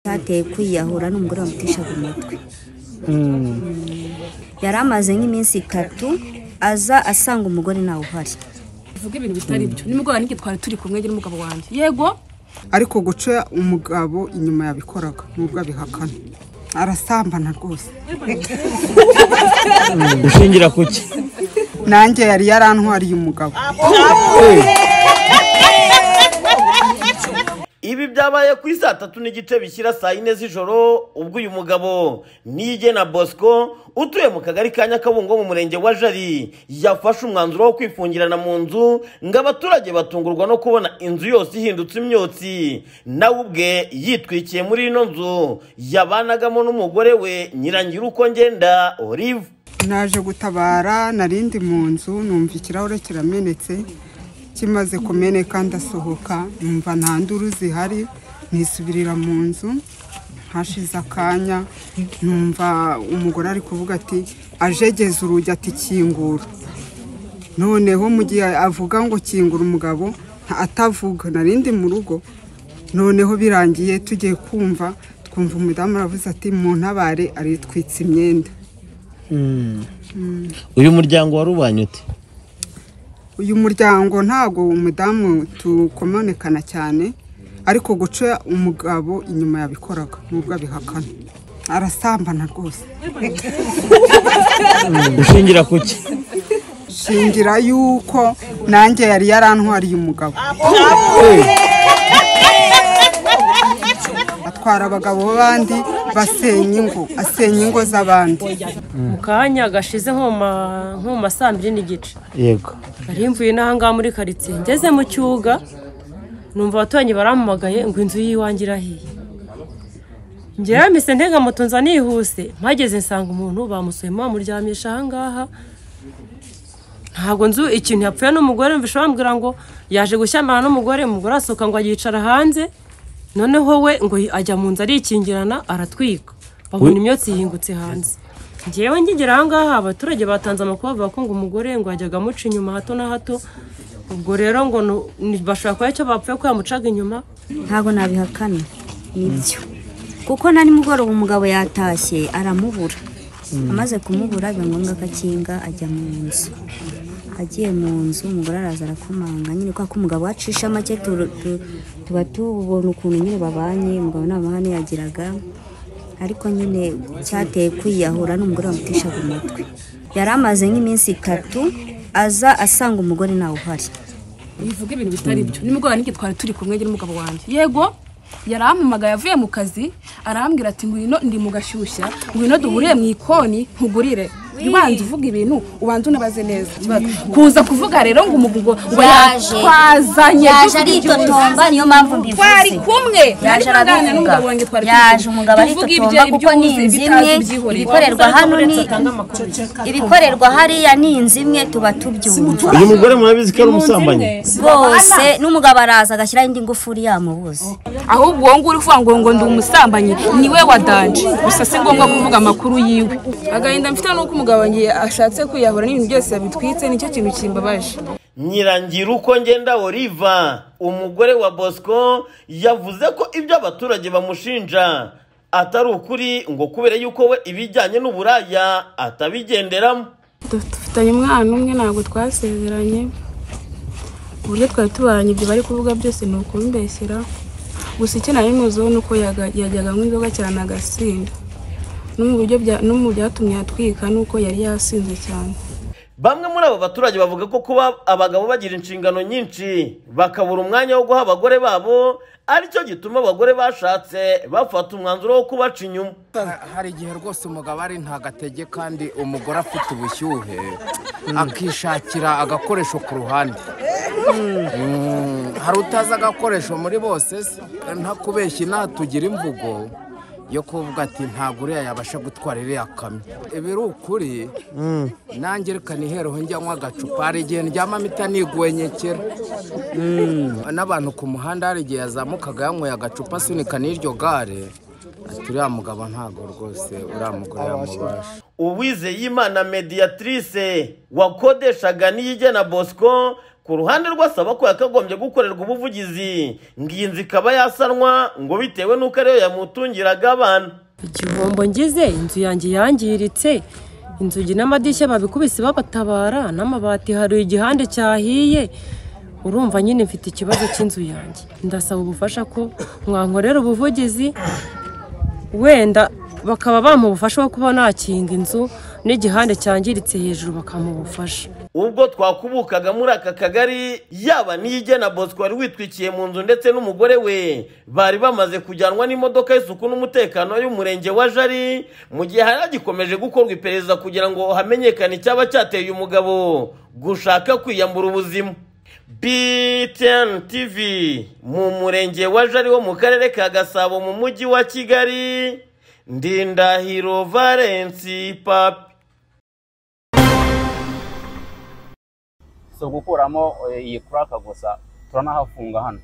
ateye kwiyahura n'umugore wamuteshaga umutwe Mm. yari amaze nk'iminsi itatu aza asanga umugore ntawe uhari tuvuge ibintu bitari byo nimugoroba n'iki twari turi kumwe njye n'umugabo wanjye yego ariko guca umugabo inyuma yabikoraga nubwo abihakana arasambana rwose Gushingira kuki nanjye yari yarantwariye umugabo ibi byabaye kuri saa tatu n'igice bishyira saa yine z'ijoro ubwo uyu mugabo nige na bosco utuye mu kagari ka nyakabungo mu murenge wa jari yafashe umwanzuro wo kwifungirana mu nzu ngo abaturage batungurwa no kubona inzu yose ihindutse imyotsi nawe ubwe yitwikiye muri ino nzu yabanagamo n'umugore we nyirangira uko ngenda olive naje gutabara narindi mu nzu numva ikirahure kiramenetse kimaze kumeneka ndasohoka numva nta nduru zihari nisubirira mu nzu hashize akanya numva umugore ari kuvuga ati ajegeze urugi ati kingura noneho mu gihe avuga ngo kingura umugabo nta- atavuga narindi mu rugo noneho birangiye tugiye kumva twumva umudamu aravuze ati mu ntabare aritwitse imyenda uyu muryango warubanye ute uyu muryango ntabwo umudamu tukomonekana cyane ariko guca umugabo inyuma yabikoraga nubwo abihakana arasambana rwose Gushingira kuki shingira yuko nanjye yari yarantwariye umugabo atwara abagabo b'abandi basenya ingo asenya ingo z'abandi mu kanya gashize nko ma- nko mu ma saa mbiri n'igice Yego nari mvuye n'ahangaha muri karitsiye ngeze mu cyuga numva abaturanyi barampamagaye ngo inzu y'iwanjye irahiye ngewe mise ntega moto nza nihuse mpageze nsanga umuntu bamusuye bamuryamisha ahangaha ntabwo nzu ikintu yapfuye n'umugore mvisha bambwira ngo yaje gushyamana n'umugore umugore asohoka ngo yicara hanze noneho we ngo ajya mu nzu arikingirana aratwika babona imyotsi yihingutse hanze ngewe ngigera ahangaha abaturage batanze amakuru bavuga ko ngo umugore ngo yajyaga amuca inyuma hato na hato ubwo rero ngo nu- ni- bashobora kuba icyo bapfuye ko yamucaga inyuma ntabwo nabihakana nibyo kuko na nimugoroba umugabo yatashye aramubura amaze kumubura biba ngombwa ko akinga ajya mu nzu agiye mu nzu umugore araza arakomanga nyine kwa ko umugabo acisha make tu- tu- tuba tubona ukuntu nyine babanye umugabo nta mahane yagiraga ariko nyine cyateye kwiyahura n'umugore wamuteshaga umutwe yari amaze nk'iminsi itatu aza asanga umugore ntawe uhari bivuga ibintu bitari byo nimugoroba n'iki twari turi kumwe njye n'umugabo wanjye yego yarampamagaye avuye mu kazi arambwira ati ngwino ndi mu gashyushya ngwino duhuriye mu ikoni nkugurire ubanza uvuga ibintu ubanza unabaze neza kuza kuvuga rero ngo umuvugo ngo Yaje. twazanye yaje tuvuga ibyo- aritotomba niyo mpamvu twari mbivuze kumwe yaje Nari kuganira arabivuga n'umugabo wanjye twari turi yaje kumwe. umugabo Tuvuga ibyo aritotomba kuko ni uzi inzu bitazi imwe byihoreye. ibikorerwa hano ni ibikorerwa hariya ni inzu imwe tuba tubyumva uyu mugore murabizi ko ari umusambanyi bose n'umugabo araza agashyiraho indi ngufuri yamubuze ahubwo uwo nguri uvuga ngo ngo ndi umusambanyi ni we wadanje gusa si ngombwa kuvuga amakuru yiwe agahinda mfite ni uko umugabo wanjye ashatse kwiyahura n'ibintu byose yabitwitse nicyo kintu kimbabaje nyirangira uko ngenda oliva umugore wa bosco yavuze ko ibyo abaturage bamushinja atari ukuri ngo kubera yuko we ibijyanye n'uburaya atabigenderamo dufitanye umwana umwe ntabwo twasezeranye uburyo twari tubaranye ibyo bari kuvuga byose ni ukumbeshyira gusa icyo nari muziho ni uko yaga- yajyaga anywa inzoga cyane agasinda no mu buryo bya- no mu byatumye atwika ni uko yari yasinze cyane bamwe muri abo baturage bavuga ko kuba abagabo bagira inshingano nyinshi bakabura umwanya wo guha abagore babo aricyo gituma abagore bashatse bafata umwanzuro wo kubaca inyuma hari igihe rwose umugabo ari ntagate kandi umugore afite ubushyuhe akishakira agakoresho ku ruhande Mm, hari utazi agakoresho muri bose se ntakubeshye natugira imvugo yo kuvuga ati ntabwo uriya yabasha gutwara iriya kamyo ibi ni ukuri nanjye reka nihereho njyanywa agacupa hari igihe ndyamamo itanigwenyekera n'abantu ku muhanda hari igihe yazamukaga yanyweye agacupa asunika n'iryo gare ati uriya mugabo ntabwo rwose uriya mugore yamubasha uwizeyimana mediatrice wakodeshaga n'iyigena bosco ku ruhande rw'asaba ko yakagombye gukorerwa ubuvugizi ngo iyi nzu ikaba yasanwa ngo bitewe n'uko ariyo yamutungiraga abana igihombo ngize inzu yanjye yangiritse inzugi n'amadirishya babikubise babatabara n'amabati hari igihande cyahiye urumva nyine mfite ikibazo cy'inzu yanjye ndasaba ubufasha ko mwankorera ubuvugizi wenda bakaba bampa ubufasha bwo kuba nakinga inzu n'igihande cyangiritse hejuru bakampa ubufasha ubwo twakubukaga muri aka kagari yaba n'iyigena bosco wari witwikiye mu nzu ndetse n'umugore we bari bamaze kujyanwa n'imodoka y'isuku n'umutekano y'umurenge wa jari mu gihe hari hagikomeje gukorwa iperereza kugira ngo hamenyekane icyaba cyateye uyu mugabo gushaka kwiyambura ubuzima btn tv mu murenge wa jari wo mu karere ka gasabo mu mujyi wa kigali ndindahiro valensi papi si ugukuramo eh, iyi kuraka gusa turanahafunga hano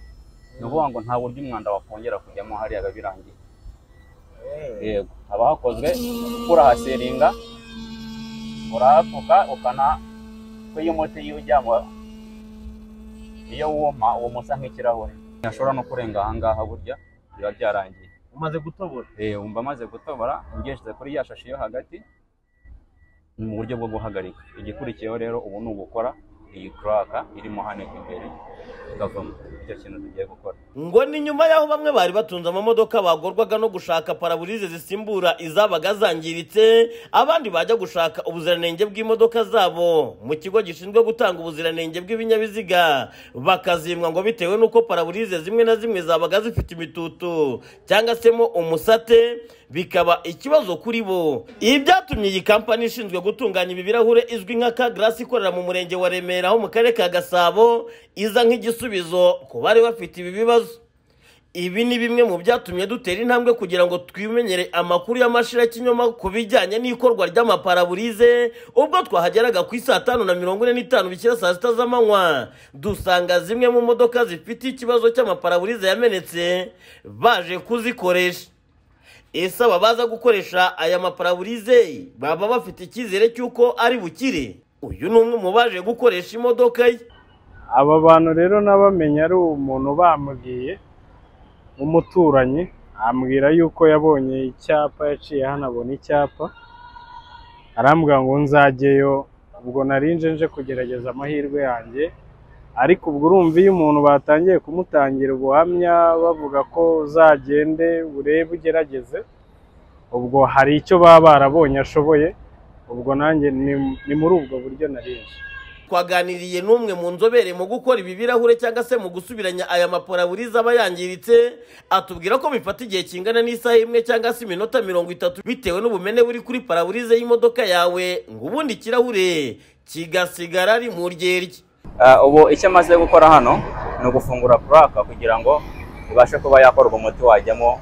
ni ukuvuga ngo nta buryo umwanda wakongera kujyamo hariya birangiye yego haba hakozwe kurahaseringa urahapfuka ukana ko iyo umuti iyo ujyamo iyo wuma uwo musa nk'ikirahure ntashobora no kurenga ahangaha burya biba byarangiye umaze gutobora Eh, umva amaze gutobora ngeshyize kuri ya shashi yo hagati ni mu buryo bwo guhagarika igikurikiyeho rero ubu ni ugukora iyi kuraka irimo hano imbere ikavamo icyo kintu tugiye gukora ngo ni nyuma y'aho bamwe bari batunze amamodoka bagorwaga no gushaka paraburize zisimbura izabaga zangiritse abandi bajya gushaka ubuziranenge bw'imodoka zabo mu kigo gishinzwe gutanga ubuziranenge bw'ibinyabiziga bakazimwa ngo bitewe n'uko paraburize zimwe na zimwe zabaga zifite imitutu cyangwa se mo umusate bikaba ikibazo kuri bo ibi byatumye iyi kampani ishinzwe gutunganya ibi birahure izwi nka kagarasi ikorera mu murenge wa remera ho mu karere ka gasabo iza nk'igisubizo ku bari bafite ibi bibazo ibi ni bimwe mu byatumye dutera intambwe kugira ngo twimenyere amakuru y'amashirakinyoma ku bijyanye n'ikorwa ry'amaparaburize ubwo twahageraga ku isaa tanu na mirongo ine n'itanu bikira saa sita z'amanywa dusanga zimwe mu modoka zifite ikibazo cy'amaparaburize yamenetse baje kuzikoresha ese aba baza gukoresha aya maparaburize baba bafite icyizere cy'uko ari bukire uyu ni umwe mu baje gukoresha imodoka ye aba bantu rero nabamenye ari umuntu bamubwiye w'umuturanyi ambwira yuko yabonye icyapa yaciye hano abona icyapa arambwira ngo nzajyeyo ubwo narinje nje kugerageza amahirwe yanjye ariko ubwo urumva iyo umuntu batangiye kumutangira ubuhamya bavuga ko uzagende urebe ugerageze ubwo hari icyo baba barabonye ashoboye ubwo nanjye ni- ni muri ubwo buryo narinje twaganiriye n'umwe mu nzobere mu gukora ibi birahure cyangwa se mu gusubiranya aya maparaburize aba yangiritse atubwira ko bifata igihe kingana n'isaha imwe cyangwa se iminota mirongo itatu bitewe n'ubumene buri kuri paraburize y'imodoka yawe ngo ubundi ikirahure kigasigara ari mu ryerye Ah, ubu icyo amaze gukora hano ni ugufungura kuraka kugira ngo ibashe kuba yakorwa umuti wajyamo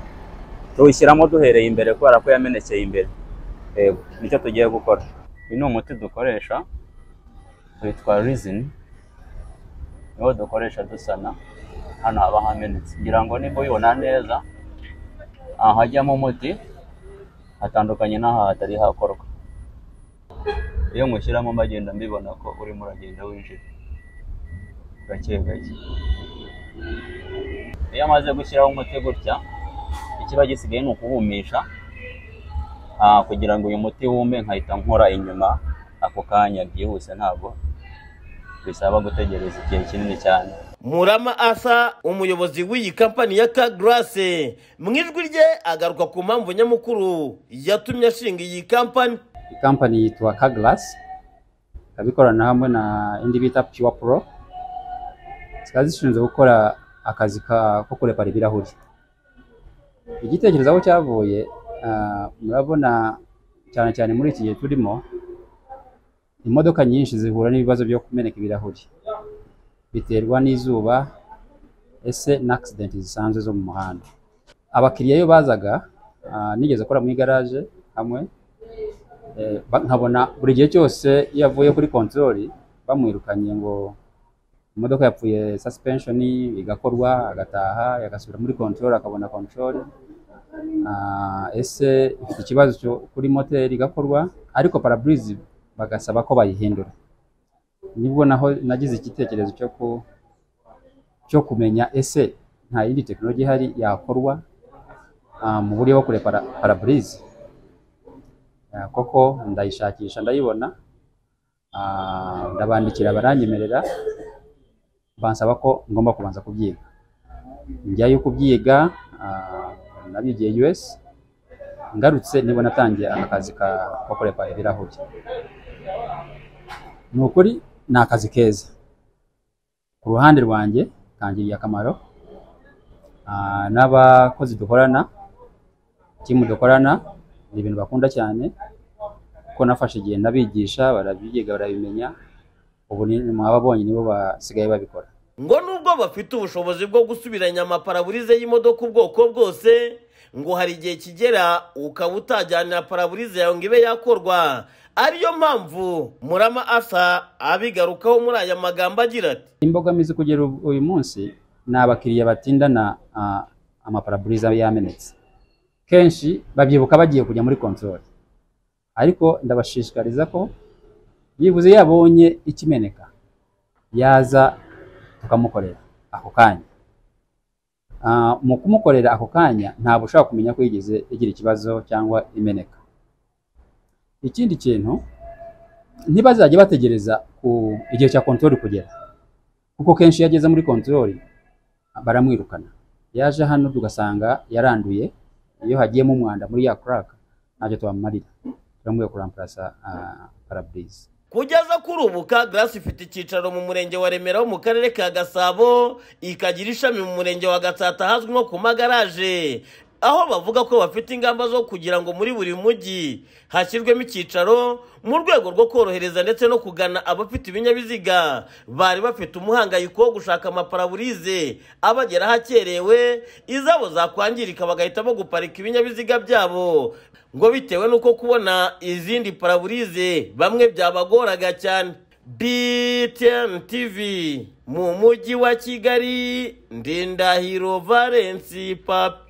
tuwushyiramo duhereye imbere kubera ko yamenekeye imbere yego nicyo tugiye gukora uyu ni umuti dukoresha witwa rizini niwo dukoresha dusana hano haba hamenetse kugira ngo nimba ubibona neza ahajyamo umuti hatandukanye n'aha hatari hakorwa iyo mushyiramo mbagenda mbibona ko urimo uragenda winjira gake gake iyo amaze gushyiraho umuti gutya ikiba gisigaye ni ukuwumisha ah, kugira ngo uyu muti wume nkahita nkora inyuma ako kanya byihuse ntabwo bisaba gutegereza igihe kinini cyane murama asa umuyobozi w'iyi kampani ya kagarase mu ijwi rye agaruka ku mpamvu nyamukuru yatumye ashinga iyi kampani kampani yitwa Kaglasi ikaba ikorana hamwe na indi bita Pure Pro zikaba zishinzwe gukora akazi ka- ko kurepara ibirahuri igitekerezo aho cyavuye ah, murabona cyane cyane muri iki gihe turimo imodoka nyinshi zihura n'ibibazo byo kumeneka ibirahuri biterwa n'izuba ese n'accident zisanzwe zo mu muhanda abakiriya iyo bazaga ah, nigeze gukora mu igaraje hamwe Eh, ba- nkabona buri gihe cyose iyo avuye kuri kontorori bamwirukanye ngo imodoka yapfuye suspension igakorwa agataha agasubira muri kontorori akabona kontorori Ah, ese ifite ikibazo cyo kuri moteri igakorwa ariko paraburize bagasaba ko bayihindura nibwo naho nagize igitekerezo cyo ku cyo kumenya ese nta yindi tekinoloji ihari yakorwa ah, mu buryo bwo kurepara paraburize Ah, koko ndayishakisha ndayibona Ah, ndabandikira baranyemerera bansaba ko ngomba kubanza kubyiga njyayo kubyiga ah, nabyigiye US ngarutse nibwo natangiye akazi ka ko kurepa ibirahuri ni ukuri ni akazi keza ku ruhande rwanjye kangiriye akamaro Ah, n'abakozi dukorana timu dukorana ni ibintu bakunda cyane kuko nafashe igihe ndabigisha barabyiga barabimenya ubu ni mwaba bonyine nibo basigaye babikora ngo nubwo bafite ubushobozi bwo gusubiranya amaparaburize y'imodoka ubwoko bwose ngo hari igihe kigera ukaba utajyanira paraburize yawe ngo ibe yakorwa ariyo mpamvu murama asa abigarukaho muri aya magambo agira ati imbogamizi kugera ubu- uyu munsi ni abakiriya batindana ah, amaparaburiza yamenetse kenshi babyibuka bagiye kujya muri kontorori ariko ndabashishikariza ko byibuze yabonye ikimeneka yaza tukamukorera ako kanya Ah, mu kumukorera ako kanya ntabwo ushobora kumenya ko yigeze igira ikibazo cyangwa imeneka ikindi kintu ntibazajya bategereza ku igihe cya kontorori kugera kuko kenshi iyo ageze muri kontorori baramwirukana yaje hano tugasanga yaranduye iyo hagiyemo umwanda muri ya kuraka ntacyo twamumarira turamubwiye kuramparasa paraburize kugeza kuri ubu ka grace ifite icyicaro mu murenge wa remera wo mu karere ka gasabo ikagira ishami mu murenge wa gatsata ahazwi nko ku magaraje aho bavuga ko bafite ingamba zo kugira ngo muri buri mujyi hashyirwemo icyicaro mu rwego rwo korohereza ndetse no kugana abafite ibinyabiziga bari bafite umuhangayiko wo gushaka amaparaburize abageraho akerewe izabo zakwangirika bagahitamo guparika ibinyabiziga byabo ngo bitewe n'uko kubona izindi paraburize bamwe byabagoraga cyane BTN TV mu mujyi wa Kigali Ndindahiro Valence Papi